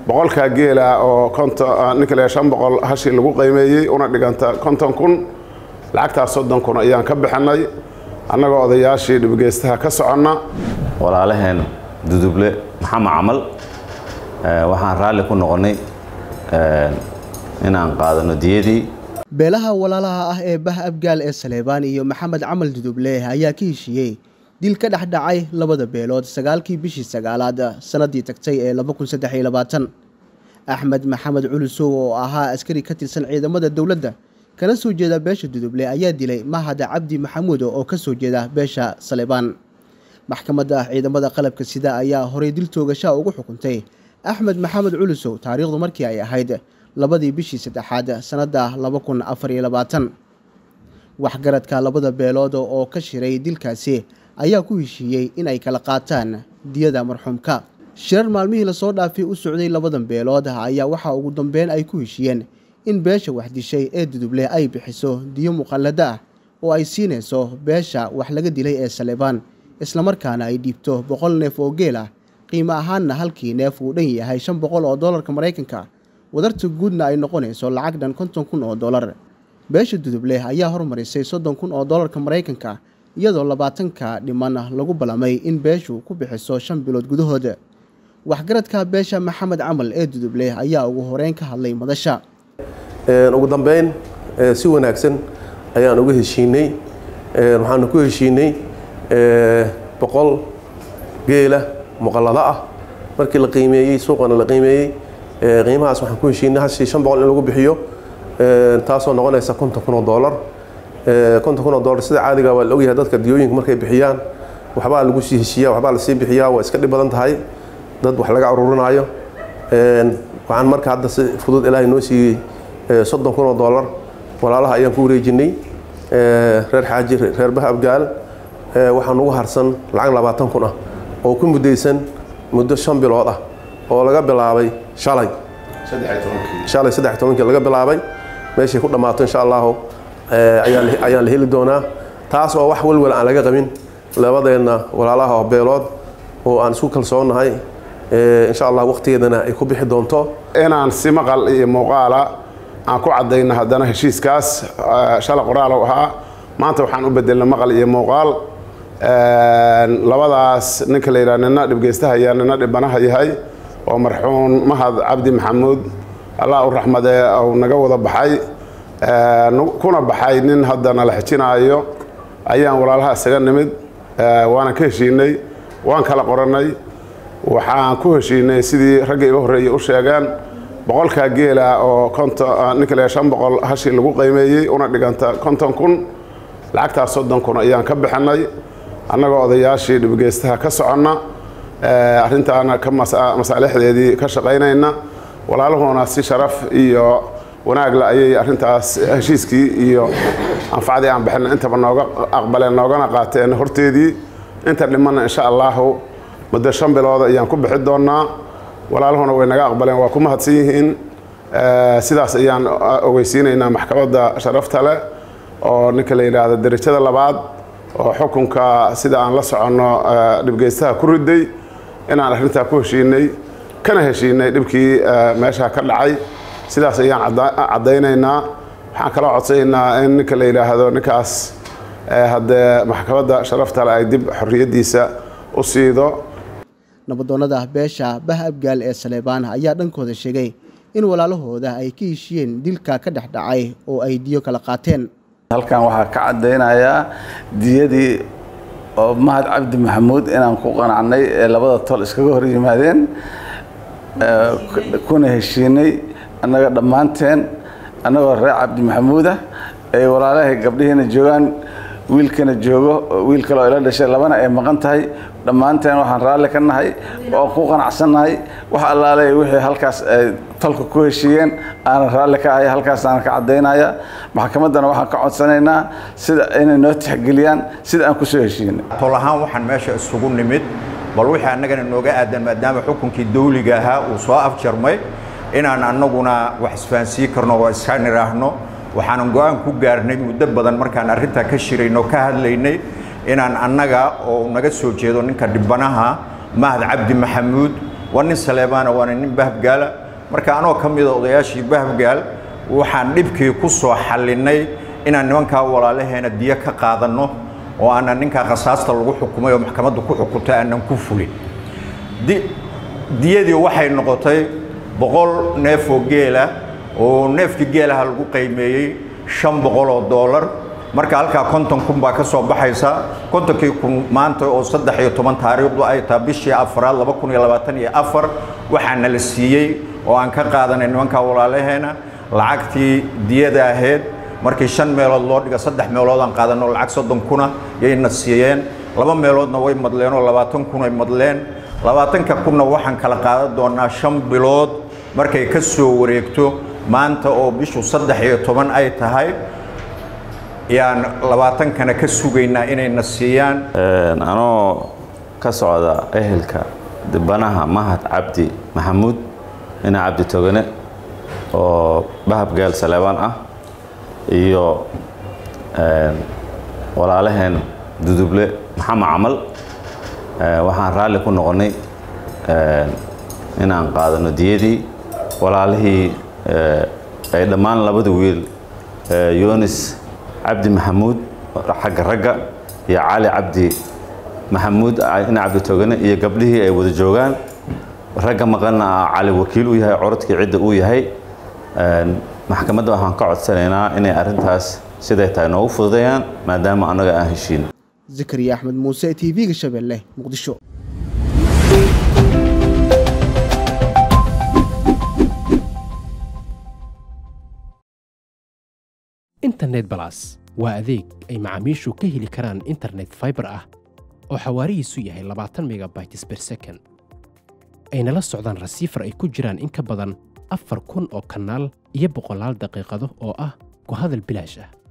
boqolkaa geela oo ninka le shan boqol hashii lagu qiimeeyey una dhiganta konton kun lacagtaas soddon kun ayaan ka bixinay annagoo odayaashii dhibgeystaha ka soconna walaalaheen duduble maxamed camal waxaan raalli ku noqonnay inaan qaadano diyadii beelaha walaalaha ah ee bah abgaal ee saleebaan iyo maxamed camal duduble ayaa ka heshiiyey dil ka dhex dhacay labada beelood sagaalkii bishii sagaalaad sannaddii tagtay ee axmed maxamed culusow oo ahaa askari ka tirsan ciidamada dowladda kana soo jeeda beesha duduble ayaa dilay mahada cabdi maxamuud oo ka soo jeeda beesha saleebaan maxkamadda ciidamada qalabka sida ayaa horay dil toogashaa ugu xukuntay axmed maxamed culusow taariikhdu markii ay ahayd labadii bishii saddexaad sannadda waxgaradka labada beelood oo ka shiray dilkaasi ayaa ku heshiiyey in ay kala qaataan diyada marxuumka shirar maalmihii lasoo dhaafay u socday labadan beelood ayaa waxaa ugu dambeyn ay ku heshiiyeen in beesha wax dishay ee duduble ay bixiso diyo muqallado ah oo ay siinayso beesha wax laga dilay ee saleebaan islamarkaana ay dhiibto boqol neef oo geel ah qiimo ahaanna halkii neef uu dhan yahay shan boqol oo dollarka maraykanka wadarta guudna ay noqonayso lacag dhan konton kun oo dollar beesha duduble ayaa hormarisay soddon kun oo dollarka maraykanka iyadoo labaatanka dhiman lagu ballamay in beeshu ku bixiso shan bilood gudahooda waxgaradka beesha maxamed camal ee duduble ayaa ugu horeyn ka hadlay madasha ugu dambeyn si wanaagsan ayaan uga heshiinay waxaanu ku heshiinay boqol geela muqallado ah markii la qiimeeyey suuqana la qiimeeyey qiimahaas waxaan ku heshiinay hashii shan boqol in lagu bixiyo taasoo noqonaysa konton kun oo dollar konton kun oo dollar sida caadiga waa la ogyahay dadka diyooyinka markay bixiyaan waxbaa lagu sii heshiiyaa waxbaa lasii bixiyaa waa iska dhib badan tahay dad wax laga aruurinaayo waxaan marka hadda si fudud ilaahay noo siiyey soddon kun oo dollar walaalaha ayaan ku wareejinay reer xaaji reer bah abgaal waxaan ugu harsan lacag labaatan kun ah oo ku muddaysan muddo shan bilood ah oo laga bilaabay shalay shalay saddex tobankii laga bilaabay meeshay ku dhammaato insha allahu ayaan la heli doonaa taas oo wax walwal aan laga qabin labadeenna walaalaha oo beelood oo aan isku kalsoonahay insha allah waqtigeedana ay ku bixi doonto inaan si maqal iyo muuqaala aan ku caddayno haddana heshiiskaas shalay qoraal u ahaa maanta waxaan u bedelnay maqal iyo muuqaal labadaas ninka la yidhaha nina dhibgeystahayaa nina dhibanaha yahay oo marxuum mahad cabdi maxamuud allah u raxmadee uu naga wada baxay kuna baxay nin hadda nala xijinaayo ayaan walaalaha isaga nimid waana ka heshiinay waan kala qorannay waxaan ku heshiinay sidii ragga iga horreeyey u sheegeen boqolkaa geela oo ninka le shan boqol hashii lagu qiimeeyey una dhiganta konton kun lacagtaas soddon kun ayaan ka bixinay annagoo odayaashii dhibgeystaha ka soconna arrintaana ka masaalixdeedii ka shaqaynayna walaaluhuna si sharaf iyo wanaagla ayay arrintaas heshiiskii iyo anfacdii aan bixina intaba nooga aqbaleen noogana qaateen horteedii inta dhimanna insha allahu muddo shan bilood ayaan ku bixi doonaa walaaluhuna way naga aqbaleen waa ku mahadsan yihiin sidaas ayaan ogeysiinaynaa maxkamadda sharafta leh oo ninka la yidhaahdo derajada labaad oo xukunka sida aan la soconno dhibgeystaha ku riday inaan arrintaa ku heshiinay kana heshiinay dhibkii meesha ka dhacay sidaas ayaan caddaynaynaa waxaan kaloo codsanaynaa in ninka la yidhaahdo ninkaas haddee maxkamadda sharafta leh ay dib xorriyaddiisa u siido nabadoonnada beesha bah abgaal ee saleebaan ayaa dhankooda sheegay in walaalahooda ay ka heshiiyeen dilka ka dhex dhacay oo ay diyo kala qaateen halkan waxaa ka caddaynayaa diyadii oo mahad cabdi maxamuud inaan ku qanacnay ee labada tol iskaga hor yimaadeen kuna heshiinay annaga dhammaanteen annagoo reer cabdi maxamuudah ay walaalahay gabdhihiina joogaan wiilkana joogo wiil kale oo ila dhashay labana ay maqan tahay dhammaanteen waxaan raalli ka nahay oo ku qanacsannahay wax allaale wixii halkaas ay tolka ku heshiiyeen aanan raalli ka ahay halkaas aanan ka caddaynaya maxkamaddana waxaan ka codsanaynaa sida inay noo tixgeliyaan sida aan kusoo heshiinay tol ahaan waxaan meesha isugu nimid bal wixii annagana nooga aadan maadaama xukunkii dawliga ahaa uu soo afjarmay inaan annaguna wax isfahansiin karno oo iska nidhaahno waxaanan go-aan ku gaarnay muddo badan markaan arrintaa ka shirayno ka hadlaynay inaan annaga oo naga soo jeedo ninka dhibanaha mahad cabdi maxamuud waa nin saleebaana waana nin bahbgaala marka anoo ka mida odayaashii bahbgaal waxaan dhibkii ku soo xallinay inaan nimankaa walaalaheena diyo ka qaadanno oo aanan ninkaa khasaasta lagu xukumay oo maxkamaddu ku xukuntay aanan ku fulin diyadii waxay noqotay boqol neef oo geela oo neefkii geelaha lagu qiimeeyey shan boqol oo doolar marka halkaa konton kun baa ka soo baxaysa kontonkii kun maanta oo saddex iyo toban taariikhdu ay tahay bishii afraad laba kun iyo labaatan iyo afar waxaana la siiyey oo aan ka qaadanay nimankaa walaalaheena lacagtii diyada ahayd markii shan meelood loo dhiga saddex meelood aan qaadanno lacag soddon kuna yayna siiyeen laba meeloodna way madleen oo labaatan kun ay madleen labaatanka kunna waxaan kala qaadan doonaa shan bilood markay ka soo wareegto maanta oo bishu saddex iyo toban ay tahay yaan labaatankana ka sugaynaa inayna siiyaan anoo ka socda ehelka dibanaha mahad cabdi maxamuud ina cabdi togane oo bahabgaal saleebaan ah iyo walaalaheen duduble maxamed camal waxaan raalli ku noqonnay inaan qaadano diyadii walaalihii ay dhammaan labada wiil yunis cabdi maxamuud xagga ragga iyo cali cabdi maxamuud ina cabdi togane iyo gabdhihii ay wada joogaan ragga maqanna cali wakiil u yahay corodkii cidda uu yahay maxkamadda waxaan ka codsanaynaa inay arrintaas siday tahay noogu fududeeyaan maadaama annaga aan heshiin zakariya axmed muuse t v-ga shabeelle muqdisho internet balas waa adeeg ay macaamiishu ka heli karaan internet faibar ah oo xawaarihiisu yahay labaatan megabytes ber second ayna la socdaan rasiifar ay ku jiraan in ka badan afar kun oo kanaal iyo boqolaal daqiiqado oo ah ku hadal bilaash ah